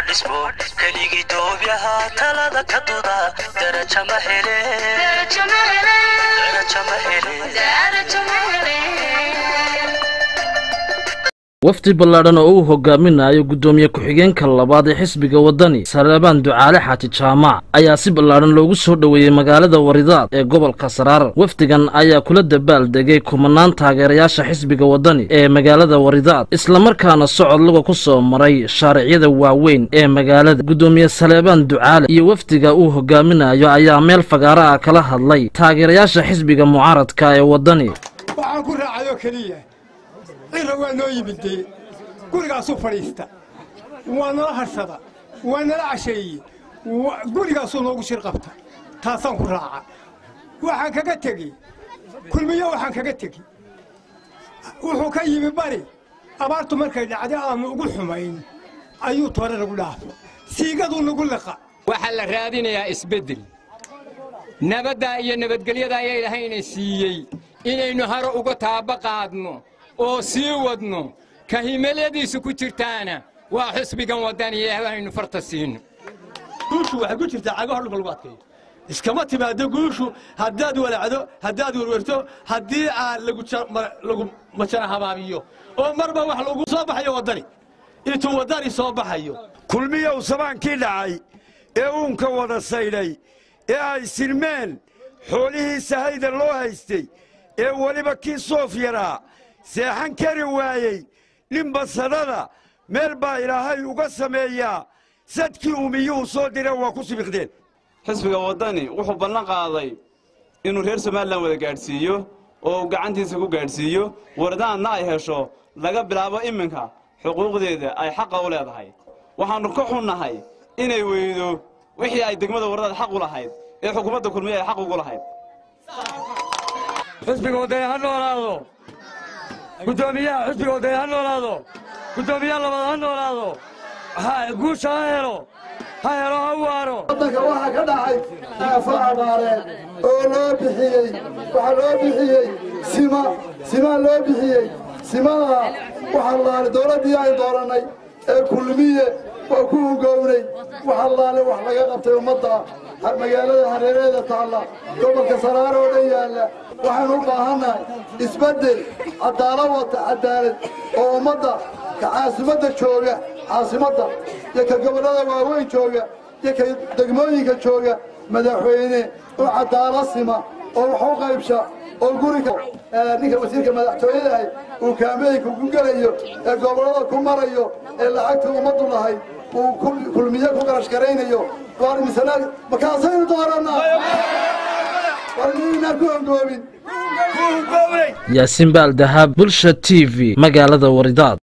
dhismo keligii doobyaha talada ka duda daraja ma hele daraja ma hele wafdi ballaadhan oo uu hogaaminayo guddoomiye ku-xigeenka labaad ee xisbiga waddani saleebaan ducaale xaaji jaamac ayaa si ballaadhan loogu soo dhoweeyey magaalada waridaad ee gobolka saraar wafdigan ayaa kula dabaal degay kumanaan taageerayaasha xisbiga waddani ee magaalada waridaad islamarkaana socod luga ku soo maray shaaricyada waaweyn ee magaalada guddoomiye saleebaan ducaale iyo wafdiga uu hogaaminayo ayaa meel fagaara ah kala hadlay taageerayaasha xisbiga mucaaradka ee waddani waxaan ku raacayoo keliya cira waa noo yimidee gurigaasuu fadhiista waa nala harsada waa nala casheeye gurigaasuu noogu shir qabta taasaan ku raaca waxaan kaga tegi kulmiyo waxaan kaga tegi wuxuu ka yimi bari abaartu markay dhacday aanu ugu xumayn ayuu toore nagu dhaafo siigaduu nagu liqa waxaa la raadinayaa isbeddel nabaddaa iyo nabadgelyada ayaa ilaahayna siiyey inaynu haro uga taaba qaadno oo sii wadno ka himiladiisu ku jirtaana waa xisbigan waddaniya haynu farta siino guushu waxay ku jirtaa cagaha dhulka lagu adkeeyo iskama timaado guushu haddaad walacdo haddaad werwerto haddii aad lagu majana habaabiyo oo marba wax lagu soo baxayo waddani intuu waddani soo baxayo kulmiyow sabaankii dhacay ee uunka wada saydhay ee ay silmeen xoolihii sahayda loo haystay ee weliba kii soof yaraa seexan kari waayey nin basadhada meel baa ilaahay uga sameeyaa sadkii umiyuhu soo dira waa ku sibiqdeen xisbiga waddani wuxuu ballan qaaday inuu reer somalilan wada gaadhsiiyo oo uu gacantiisa ku gaadhsiiyo wardaadna ay hesho laga bilaabo iminka xuquuqdeeda ay xaqa u leedahay waxaannu ka xunnahay inay weydo wixii ay degmada wardaad xaq u lahayd ee xukuumadda kulmiye ay xaq ugu lahayd xisbiga waddani ha noolaado guddoomiyaha xisbiga waddani ha noolaado guddoomiyaha labaad ha noolaado guusha ha helo ha helo ha waaro waddanka waxaa ka dhacay aafo abaareed oo loo bixiyey waxaa loo bixiyey sima simaa loo bixiyey simadaa waxaa laali dawladdii ay doorannay ee kulmiye waa ku hugownay waxaa laali wax laga qabtay ummadda magaalada hareeraheeda taalla gobolka saraar oo dhan yaalla waxaynu u baahannahay isbeddel caddaalo wata caddaalad oo ummadda ka caasimadda jooga caasimadda iyo ka gobollada waaweyn jooga iyo ka degmooyinka jooga madaxweyne oo caddaalo sima oo wax u qaybsha oo guriga ninka wasiirka madaxtooyadahay uu kaameyinka ku gelayo ee gobollada ku marayo ee lacagta ummaddu lahayd uu kulmiye ku garash garaynayo waar misana makaasaynu doorannaa war miynaa ku hongoobin yaasiin baal dahab bulsha t v magaalada waridaad